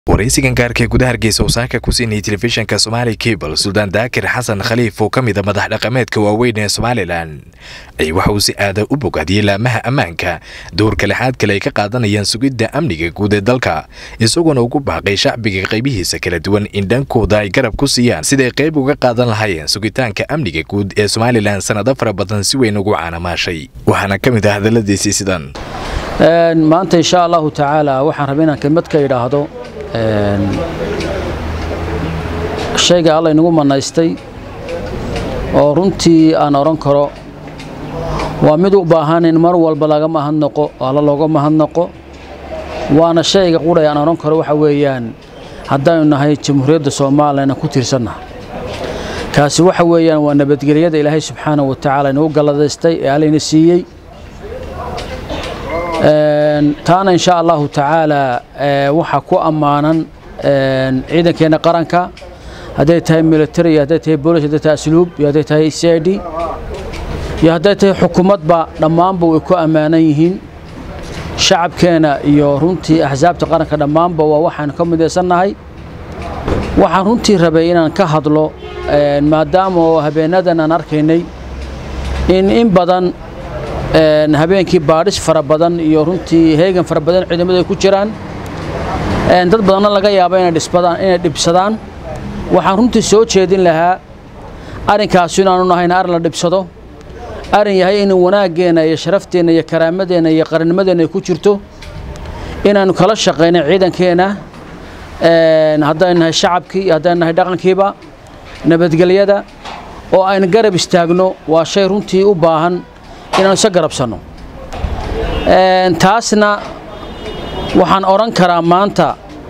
waraysigan gaarka ee gudaha hargeysa wasaaka ku siinayay telefishinka somaali cable suldaan daakir xasan khaliif oo ka mid a madax dhaqameedka waaweyn ee somalilan ay waxa uu si aada u bogaadiyey laamaha ammaanka doorka lixaad kale ay ka qaadanayaan sugidda amniga guud ee dalka isagoona ugu baaqay shacbiga qaybihiisa kala duwan in dhankooda ay garab ku siiyaan siday qayb uga qaadan lahaayeen sugitaanka amniga guud ee somalilan sannado fara badan si weyn ugu caanamaashay waxaana ka mid ah hadalladiisii sidan maanta insha allahu tacaala waxaan rabay inaan kelmad ka idhaahdo shayga alla inagu manaystay oo runtii aan odhan karo waa mid u baahan in mar walba laga mahadnaqo alla looga mahadnaqo waana shayga qudhay aan odhan karo waxa weeyaan haddaynu nahay jamhuuriyadda soomaaliyana ku tiirsannaha kaasi waxa weeyaan waa nabadgelyada ilaahay subxaanahu wa tacaala inagu galladaystay ee allayna siiyey taana insha allahu tacaala waxaa ku ammaanan ciidankeenna qaranka hadday tahay military iyo hadday tahay boolice hadday tahay asluub iyo hadday tahay c i d iyo hadday tahay xukuumadba dhammaanba way ku ammaanan yihiin shacabkeena iyo runtii axsaabta qaranka dhammaanba waa waxaan ka midaysannahay waxaan runtii rabay inaan ka hadlo maadaama oo habeenadan aan arkaynay in in badan habeenkii baadhis fara badan iyo runtii heegan fara badan ciidamadu ay ku jiraan dad badanna laga yaabo inay dhibsadaan waxaan runtii soo jeedin lahaa arrinkaasu inaanu nahayn arrin la dhibsado arrin yahay in wanaaggeenna iyo sharafteenna iyo karaamadeenna iyo qarannimadeenna ay ku jirto inaannu kala shaqayno ciidankeenna haddaynu nahay shacabkii iyo haddaynu nahay dhaqankiiba nabadgelyada oo aynu garab istaagno waa shay runtii u baahan inaanu isa garabsanno taasna waxaan odhan karaa maanta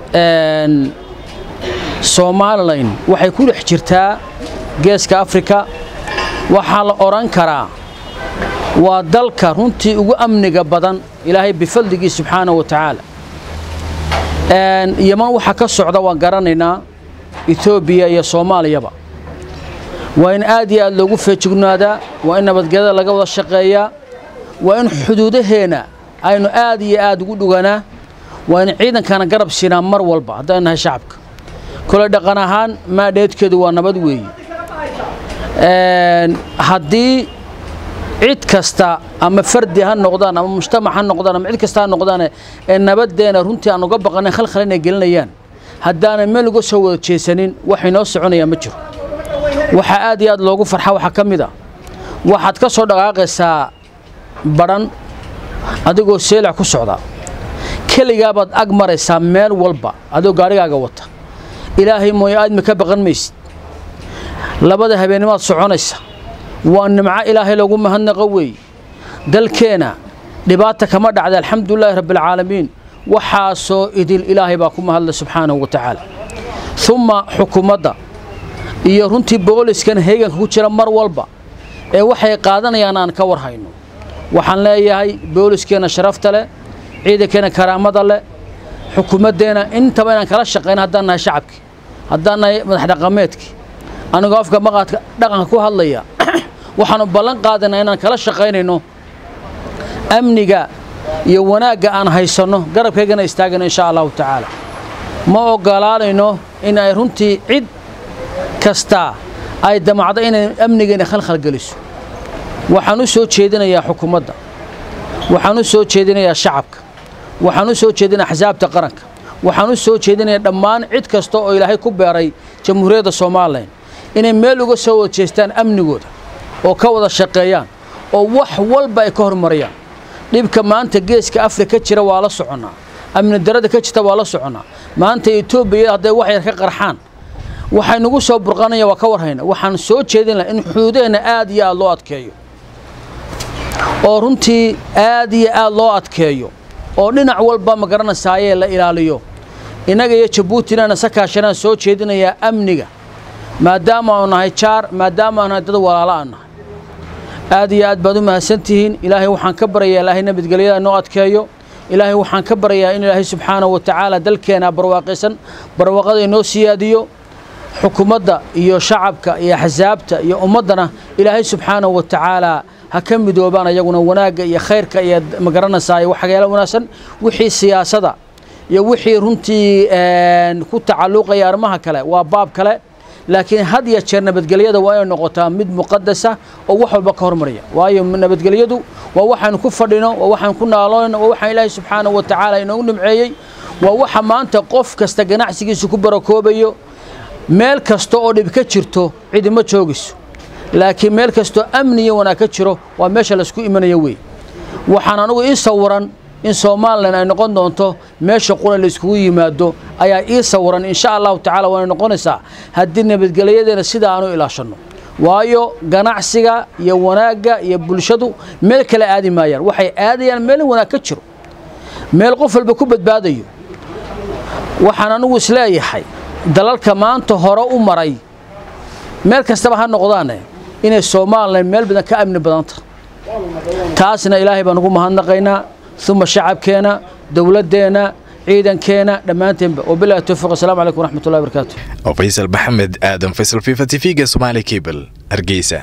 somalilan waxay ku dhex jirtaa geeska afrika waxaa la odhan karaa waa dalka runtii ugu amniga badan ilaahay bifadligii subxaanahu wa tacaala yaman waxa ka socda waan garanaynaa etoobiya iyo soomaaliyaba waa in aad iyo aad loogu feejignaadaa waa in nabadgelyada laga wada shaqeeyaa waa in xuduudaheenna aynu aad iyo aad ugu dhuganaa waa in ciidankana garab siinaa mar walba haddaynu nahay shacabka kole dhaqan ahaan maadheedkeedu waa nabad weeye haddii cid kasta ama fardi ha noqdaan ama mujtamac ha noqdaan ama cid kasta ha noqdaan ee nabaddeena runtii aan uga baqanin khalkhal inay gelinayaan haddaanan meel uga soo wada jeesanin wax inoo soconayaa ma jiro waxaa aad iyo aad loogu farxa waxaa ka mid a waxaad ka soo dhaqaaqaysaa badhan adigoo seelac ku socda keligaabaad ag maraysaa meel walba adigoo gaadhigaaga wata ilaahay mooye aadmi ka baqan maysid labada habeennimaad soconaysa waa nimco ilaahay loogu mahadnaqo weeye dalkeenna dhibaata kama dhacda alxamdulilaahi rabbialcaalamiin waxaasoo idil ilaahay baa ku mahadlay subxaanahu wa tacaala umma xukuumadda iyo runtii booliskan heeganka ku jira mar walba ee waxay qaadanayaan aan ka war hayno waxaan leeyahay booliskeenna sharafta leh ciidankeenna karaamada leh xukuumaddeenna intaba inaan kala shaqayno haddaan nahay shacabkii haddaan nahay madax dhaqameedkii anigoo afka maqaadka dhaqanka ku hadlaya waxaannu ballan qaadaynaa inaan kala shaqaynayno amniga iyo wanaagga aan haysanno garabkaygana istaagayno insha allahu tacaala ma ogolaanayno in ay runtii cid kastaa ay damacdo inay amnigeena khalkhal geliso waxaan u soo jeedinayaa xukuumadda waxaan u soo jeedinayaa shacabka waxaan u soo jeedinayaa axsaabta qaranka waxaan u soo jeedinayaa dhammaan cid kasta oo ilaahay ku beeray jamhuuriyadda somalilan inay meel uga soo wada jeestaan amnigooda oo ka wada shaqeeyaan oo wax walba ay ka hormariyaan dhibka maanta geeska afrika ka jira waa la soconnaa amni darada ka jirta waa la soconnaa maanta etoobiya hadday wax yar ka qarxaan waxay nagu soo burqanaya waa ka warhayna waxaan soo jeedin laha in xuduudaheenna aad iyo aad loo adkeeyo oo runtii aad iyo aad loo adkeeyo oo dhinac walba ma garanasaayee la ilaaliyo innaga iyo jabuuti inaana sakaashanaan soo jeedinayaa amniga maadaama aanu nahay jaar maadaama aanu nahay dad walaalo aan nahay aad iyo aad baad u mahadsantihiin ilaahay waxaan ka baryayaa ilaahay nabadgelyada noo adkeeyo ilaahay waxaan ka baryayaa in ilaahay subxaanahu wa tacaala dalkeena barwaaqaysan barwaaqada inoo siyaadiyo xukuumadda iyo shacabka iyo axsaabta iyo ummaddana ilaahay subxaanahu wa tacaala ha ka midoobaan ayaguna wanaagga iyo khayrka iyo magaranaysaa waxyaalo wanaagsan wixii siyaasada iyo wixii runtii ku tacalluqaya arrimaha kale waa baab kale laakiin had ya jeer nabadgelyada waa inay noqotaa mid muqadasa oo wax walba ka hormaraya waayo nabadgelyadu waa waxaanu ku fadhino waa waxaan ku naaloonayno waa waxaan ilaahay subxaanahu wa tacaala inoogu nimceeyey waa waxa maanta qof kasta ganacsigiisa ku barakoobayo meel kasta oo dhib ka jirto cidima joogayso laakiin meel kastoo amni iyo wanaag ka jiro waa meesha laysku imanayo wey waxaan anugu ii sawiran in somalilan ay noqon doonto meesha qura layskugu yimaado ayaa ii sawiran insha allahu tacala waana noqonaysaa haddii nabadgelyadeena sida aanu ilaashanno waayo ganacsiga iyo wanaagga iyo bulshadu meel kale aadi maayaan waxay aadayaan meel wanaag ka jiro meel qof walba ku badbaadayo waxaan anugu isleeyahay dalalka maanta hore u maray meel kastaba ha noqdaane inay somalilan meel badan ka amni badanta taasna ilaahay baan ugu mahadnaqaynaa uma shacabkeena dowladdeena ciidankeena dhammaanteenba wabilahi towfiiq asalamu calaykum waraxmatullahi barakaatu faysal maxamed aadan faysal fifa t v-ga somaali cable hargeysa